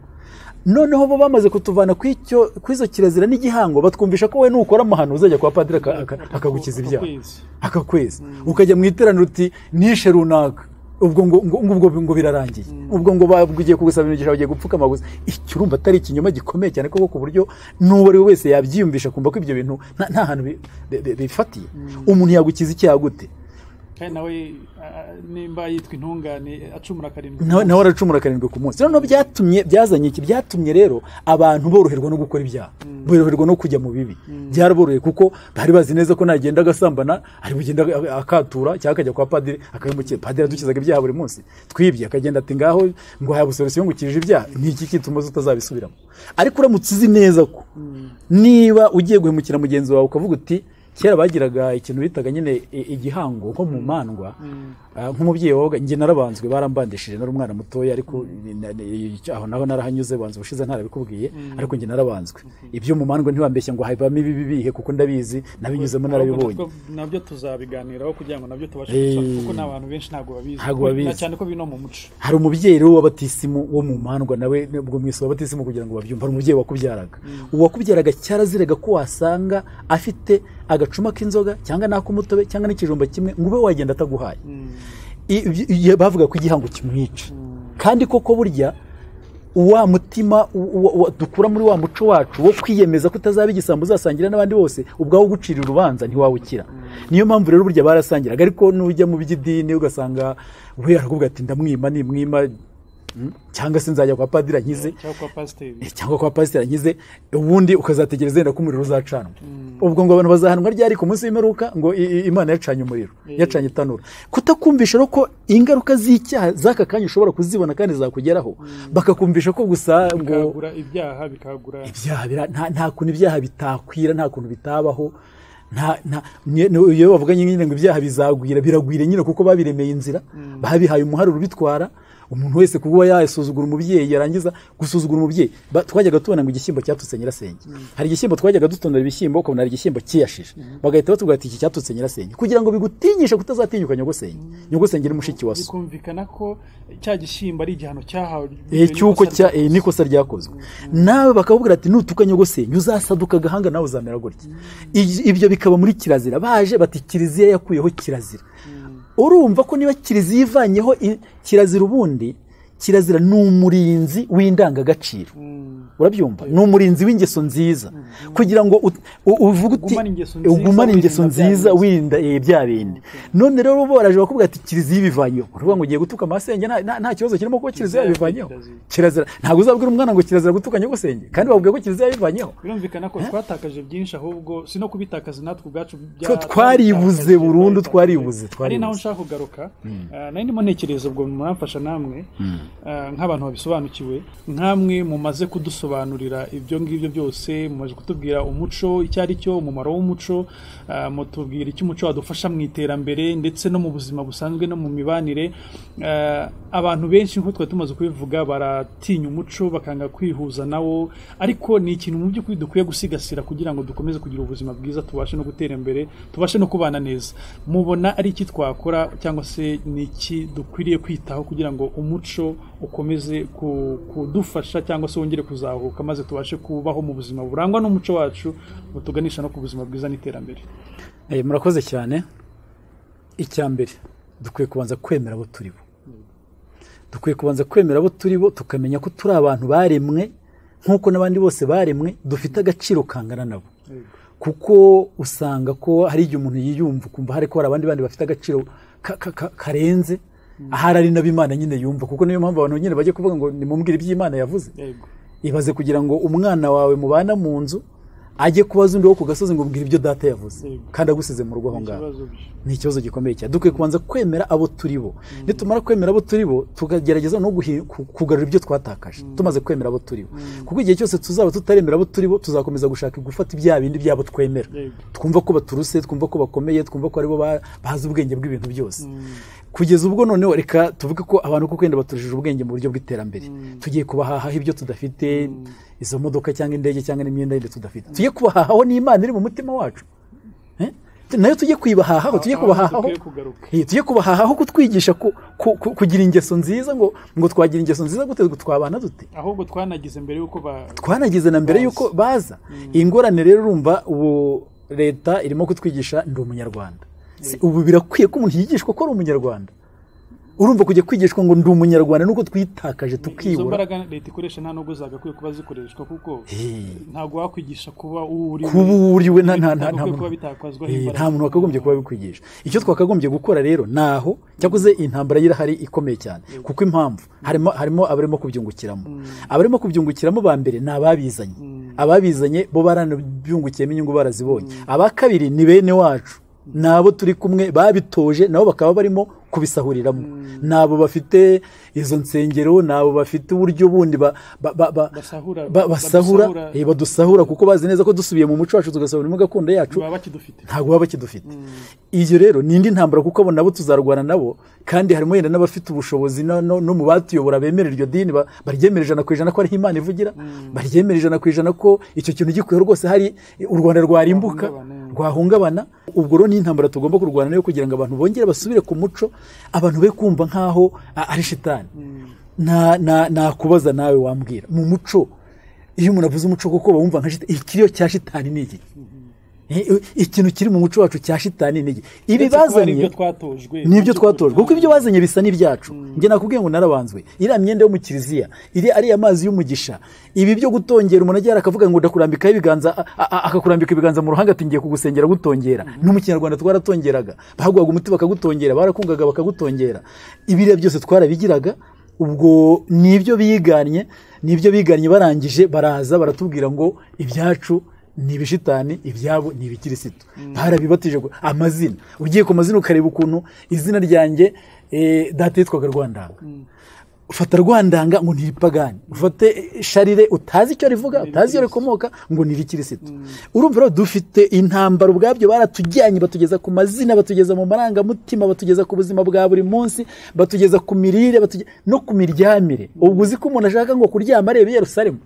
Speaker 1: noneho bo bamaze kutuvana kuri icyo- kuri izo kirazira n'igihango batwumvisha ko we nukora amahano uzajya kwa padiri aka- aka- akagukiza ibyaha
Speaker 2: Akakwezi.
Speaker 1: akakwezi ukajya mu iteraniro uti nishe runaka ubwo ngo ngo- ngo- ngo- ngo birarangiye ubwo ngo bagiye kugusaba imigisha bagiye gupfukama gusa icyo urumva atari ikinyoma gikomeye cyane koko ku buryo n'uwo ari we wese yabyiyumvisha kumva ko ibyo bintu nta nta hantu bi- bi- bi- bifatiye umuntu yagukiza icyaha gute
Speaker 2: kandi nawe ah, nimba yitwa intungane acumura karindwi
Speaker 1: nawe nawe aracumura karindwi ku munsi noneho byatumye byazanye iki byatumye rero abantu boroherwa no gukora ibyaha boroherwa no kujya mu bibi byaraboroheye kuko bari bazi neza ko nagenda agasambana ari bugenda akatura cyangwa akajya kwa padiri akabimukira padiri adukizaga ibyaha buri munsi twibye akagenda ati ngaho ngo haya busoresiyo ngukirije ibyaha ni iki kituma utazabisubiramo ariko uramutse uzi neza ko niba ugiye guhemukira mugenzi wawe ukavuga uti kera bagiraga ikintu bitaga nyine i- igihango nko mu mandwa Ah, nk'umubyeyi wabaga njye narabanzwe barambandishije nari umwana mutoya ariko ni- na- ni- aho naho narahanyuze banza ubushize ntarabikubwiye ariko njye narabanzwe ibyo mu mandwa ntiwambeshya ngo habamo ibibi bihe kuko ndabizi nabinyuzemo narabibonye
Speaker 2: nabyo tuzabiganiraho kugira ngo nabyo tubashe
Speaker 1: Eh.
Speaker 2: gukemura, kuko ni abantu benshi ntabwo babizi
Speaker 1: Ntabwo
Speaker 2: Kuko-
Speaker 1: babizi.
Speaker 2: na cyane ko bino mu muco
Speaker 1: hari umubyeyi rero w'abatisimu wo mu mandwa nawe ubwo mwese w'abatisimu kugira ngo babyumve hari umubyeyi wakubyaraga uwakubyaraga cyaraziraga ko wasanga afite agacuma k'inzoga cyangwa n'ak'umutobe cyangwa n'ikijumba kimwe ngo ube wagenda ataguhaye I- ibyo- iyo bavuga ko igihango kimwica kandi koko burya wa mutima u- u- wa- dukura muri wa muco wacu wo kwiyemeza ko utazaba igisambo uzasangira n'abandi bose ubwawo ugucira urubanza ntiwawukira niyo mpamvu rero burya barasangiraga ariko nujya mu by'idini ugasanga we arakuvuga ati ndamwima nimwima mm, cyangwa se nzajya kwa padiri ankize
Speaker 2: cyangwa kwa pasiteri
Speaker 1: Eh, cyangwa kwa pasiteri ankize ubundi ukazategereza yenda ko umuriro uzacanwa ubwo ngo abantu bazahanwa ryari ku munsi w'imperuka ngo i- i- imana yacanye umuriro
Speaker 2: Eh.
Speaker 1: yacanye itanura kutakumvisha rero ko ingaruka z'icyaha z'aka kanya ushobora kuzibona kandi zakugeraho bakakumvisha ko gusa ngo
Speaker 2: bikagura ibyaha bikagura
Speaker 1: ibyaha bira- nta- nta kuntu ibyaha bitakwira nta kuntu bitabaho nta- nta- ni- ni- iyo bavuganye nyine ngo ibyaha bizagwira biragwira nyine kuko babiremeye inzira babihaye umuharuro ubitwara umuntu wese kuba yasuzugura umubyeyi yarangiza gusuzugura umubyeyi Ba- twajyaga tubona ngo igishyimbo cyatutse nyirasenge hari igishyimbo twajyaga dutondera ibishyimbo ukabona hari igishyimbo cyiyashije bagahita batubwira ati iki cyatutse nyirasenge kugira ngo bigutinyishe kutazatinyuka nyogosenge nyogosenge ni mushiki wa so
Speaker 2: bikumvikana ko cya gishyimbo ari igihano cyahawe
Speaker 1: Eh,
Speaker 2: bitewe
Speaker 1: cy'uko
Speaker 2: n'ikosa
Speaker 1: cya eh, n'ikosa ryakozwe nawe bakakubwira ati nutuka nyogosenge uzasaduka agahanga nawe uzamera gutya Ij- ibyo bikaba muri kirazira baje bati kiliziya yakuyeho kirazira urumva ko niba kiliziya ivanyeho i- kirazira ubundi kirazira ni umurinzi w'indangagaciro
Speaker 2: Mm.
Speaker 1: urabyumva ni umurinzi w'ingeso nziza kugira ngo ut- u- uvuge uti
Speaker 2: Ugumane ingeso nziza,
Speaker 1: ugumane ingeso
Speaker 2: wirinda bya
Speaker 1: nziza
Speaker 2: bindi."
Speaker 1: wirinda eh, bya bindi none rero bo baraje bakubwira ati kiliziya ibivanyeho uravuga ngo ugiye gutuka amasenge nta- nta- nta kibazo kirimo kuko kiliziya
Speaker 2: Kiliziya
Speaker 1: ibivanyeho
Speaker 2: kirazira.
Speaker 1: kirazira ntabwo uzabwira umwana ngo kirazira gutuka nyogosenge kandi babwiye ko kiliziya ibivanyeho
Speaker 2: birumvikana ko twatakaje byinshi ahubwo si no kubitakaza natwe ubwacu bya-
Speaker 1: Ko twaribuze burundu, twaribuze,
Speaker 2: ari
Speaker 1: twaribuze.
Speaker 2: naho nshaka kugaruka Ah, nari ndimo ntekereza ubwo muramfasha namwe ah, nk'abantu babisobanukiwe nk'amwe mumaze kudusobanurira ibyo ngibyo byose mumaze kutubwira umuco icyo ari cyo umumaro w'umuco ah, mutubwira icyo umuco wadufasha mu iterambere ndetse no mu buzima busanzwe no mu mibanire Ah, abantu benshi nk'uko twari tumaze kubivuga baratinya umuco bakanga kwihuza nawo ariko ni ikintu mu by'ukuri dukwiye gusigasira kugira ngo dukomeze kugira ubuzima bwiza tubashe no gutera imbere tubashe no kubana neza mubona ari iki twakora cyangwa se ni iki dukwiriye kwitaho kugira ngo umuco ukomeze ku- kudufasha cyangwa se wongere kuzahuka maze tubashe kubaho mu buzima burangwa n'umuco wacu butuganisha no ku buzima bwiza n'iterambere
Speaker 1: Eh, murakoze cyane icya mbere dukwiye kubanza kwemera abo turi bo dukwiye kubanza kwemera abo turi bo tukamenya ko turi abantu baremwe nk'uko n'abandi bose baremwe dufite agaciro kangana nabo kuko usanga ko hari igihe umuntu yiyumva ukumva hari ko hari abandi bandi bafite agaciro ka- ka- ka- karenze ahari ari nabo imana nyine yumva kuko niyo mpamvu abantu nyine bajya kuvuga ngo nimubwire ibyo imana yavuze
Speaker 2: yego
Speaker 1: ibaze kugira ngo umwana wawe mubana mu nzu ajye kubaza undi wo ku gasozi ngo mbwira ibyo data yavuze
Speaker 2: Yego.
Speaker 1: kandi agusize mu rugo aho ngaho
Speaker 2: ikibazo byo.
Speaker 1: ni ikibazo gikomeye cyane dukwiye kubanza kwemera abo turi bo nitumara kwemera abo turi bo tukagerageza no guhi- ku- kugarura ibyo twatakaje tumaze kwemera abo turi bo kuko igihe cyose tuzaba tutaremera abo turi bo tuzakomeza gushaka gufata ibya bindi byabo twemera
Speaker 2: Yego.
Speaker 1: twumva ko baturuse twumva ko bakomeye twumva ko aribo ba- bazi ubwenge bw'ibintu byose kugeza ubwo noneho reka tuvuge ko abantu kuko wenda baturushije ubwenge mu buryo bw'iterambere tugiye kubahahaho ibyo tudafite izo modoka cyangwa indege cyangwa n'imyenda yindi tudafite tugiye kubahahaho n'imana iri mu mutima wacu Eh? nayo tujye kuyibahahaho tujye
Speaker 2: Aho niho
Speaker 1: kubahahaho
Speaker 2: dukwiye kugaruka
Speaker 1: Eh, tujye kubahahaho kutwigisha ku- ku- ku- kugira ingeso nziza ngo ngo twagira ingeso nziza gute ngo twabana dute
Speaker 2: ahubwo twanagize mbere y'uko ba
Speaker 1: twanagize na mbere yuko baza iyi ngorane rero urumva ubu leta irimo kutwigisha ndi umunyarwanda Si- ubu birakwiye ko umuntu yigishwa ko ari umunyarwanda urumva kujya kwigishwa ngo ndi umunyarwanda nuko twitakaje
Speaker 2: izo
Speaker 1: tukibura
Speaker 2: mbaraga leta ikoresha nta nubwo zagakwiye kuba zikoreshwa kuko
Speaker 1: Eh,
Speaker 2: ntabwo wakwigisha kuba uwo uri we.
Speaker 1: kuba uriwe nta nta nta nta
Speaker 2: Bitagakwiye kuba
Speaker 1: muntu-
Speaker 2: bitakwazwaho
Speaker 1: Eh,
Speaker 2: imbaraga.
Speaker 1: nta muntu wakagombye kuba abikwigisha icyo twakagombye gukora rero ni aho cyakoze intambara y'irahari ikomeye cyane kuko impamvu harimo harimo abarimo kubyungukiramo abarimo kubyungukiramo ba mbere ni ababizanye ababizanye bo baranabyungukiyemo inyungu barazibonye aba kabiri ni bene wacu ni abo turi kumwe babitoje nabo bakaba barimo kubisahuriramo ni abo bafite izo nsengero ni abo bafite uburyo bundi ba- ba- ba- ba-
Speaker 2: Basahura-
Speaker 1: ba- basahura
Speaker 2: badusahura.
Speaker 1: eh, badusahura kuko bazi neza ko dusubiye mu muco wacu tugasahura gakondo yacu
Speaker 2: baba bakidufite
Speaker 1: ntabwo baba bakidufite ibyo rero ni indi ntambara kuko abo nabo tuzarwana nabo kandi harimo yenda n'abafite ubushobozi no, no, no mu batuyobora bemera iryo dini ba- baryemera ijana ku ijana ko ariho imana ivugira baryemera ijana ku ijana ko icyo kintu gikwiye rwose hari u rwanda rwarimbuka
Speaker 2: Rwahungabana.
Speaker 1: rwahungabana ubwo rero ni intambara tugomba kurwana nayo kugira ngo abantu bongere basubire ku muco abantu be kumva nk'aho a- ari shitani Na- na- nakubaza nawe wambwira mu muco iyo umuntu avuze umuco kuko bawumva nka shitani ikiriyo cya shitani ni iki ikintu kiri mu muco wacu cya shitani ni iki ibi
Speaker 2: Uretse kuba ari
Speaker 1: bazanye
Speaker 2: ibyo twatojwe
Speaker 1: nibyo twatojwe kuko ibyo bazanye bisa n'ibyacu njye nakubwiye ngo narabanzwe iriya myenda yo mu kiliziya iri ariya mazi y'umugisha ibi byo gutongera umuntu agera akavuga ngo ndakurambikaho ibiganza a- a- akakurambika ibiganza mu ruhanga ati ngiye kugusengera gutongera no mu kinyarwanda twaratongeraga baguhaga umuti bakagutongera barakungaga bakagutongera ibiriya byose twarabigiraga ubwo ni ibyo biganye ni ibyo biganye barangije baraza baratubwira ngo ibyacu ni ibishitani ibyabo ni ibikirisitu barabibatije ngo- amazina ugiye ku mazina ukareba ukuntu izina ryanjye eh, data yitwaga rwandanga ufata rwandanga ngo ni iripagani ufate sharire utazi icyo rivuga utazi iyo rikomoka ngo ni irikirisitu urumva rero dufite intambara ubwabyo baratujyanye batugeza ku mazina batugeza mu marangamutima batugeza ku buzima bwa buri munsi batugeza ku mirire batuge- no ku miryamire ubwo uzi ko umuntu ashaka ngo kuryama areba i yerusalemu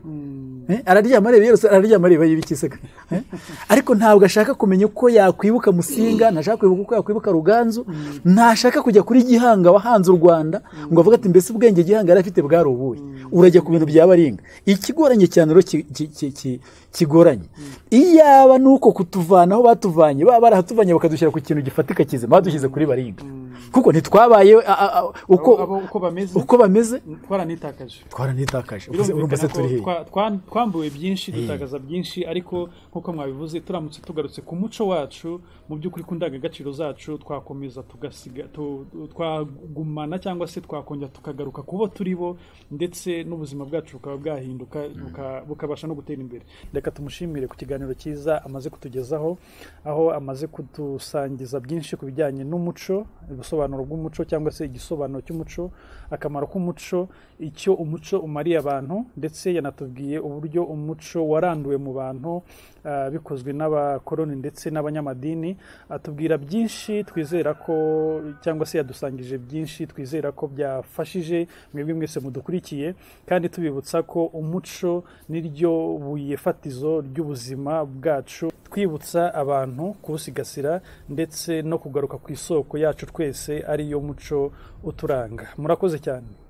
Speaker 1: Eh, araryama areba i yerusalemu araryama areba y'ibikisega Eh, ariko ntabwo ashaka kumenya uko yakwibuka musinga ntashaka kwibuka uko yakwibuka ruganzu ntashaka kujya kuri gihanga wahanze u rwanda ngo avuga ati mbese ubwenge gihanga yari afite bwari ubuhe urajya ku bintu byaba ringa ikigoranye cyane rero ki- ki- ki- ki- kigoranye iyaba ni uko kutuvana aho batuvanye baba barahatuvanye bakadushyira ku kintu gifatika kizima badushyize kuri baringa kuko ntitwabaye a- a- a- uko
Speaker 2: abo uko bameze
Speaker 1: uko bameze
Speaker 2: twaranitakaje
Speaker 1: twaranitakaje uvuze- urumva se
Speaker 2: birumvikana
Speaker 1: turi
Speaker 2: ko
Speaker 1: hehe
Speaker 2: twa- twa- twambuwe byinshi dutakaza byinshi ariko nk'uko mwabivuze turamutse tugarutse ku muco wacu mu by'ukuri ku ndangagaciro zacu twakomeza tugasiga tu- tu- twagumana cyangwa se twakongera tukagaruka ku bo turi bo ndetse n'ubuzima bwacu bukaba bwahinduka buka- bukabasha no gutera imbere reka tumushimire ku kiganiro cyiza amaze kutugezaho aho amaze kudusangiza byinshi ku bijyanye n'umuco ubusobanuro bw'umuco cyangwa se igisobanuro cy'umuco akamaro k'umuco icyo umuco umariye abantu ndetse yanatubwiye uburyo umuco waranduwe mu bantu ah, bikozwe n'abakoloni ndetse n'abanyamadini atubwira byinshi twizera ko cyangwa se yadusangije byinshi twizera ko byafashije mwebwe mwese mudukurikiye kandi tubibutsa ko umuco niryo buye fatizo ry'ubuzima bwacu twibutsa abantu kuwusigasira ndetse no kugaruka ku isoko yacu twese ariyo muco uturanga murakoze cyane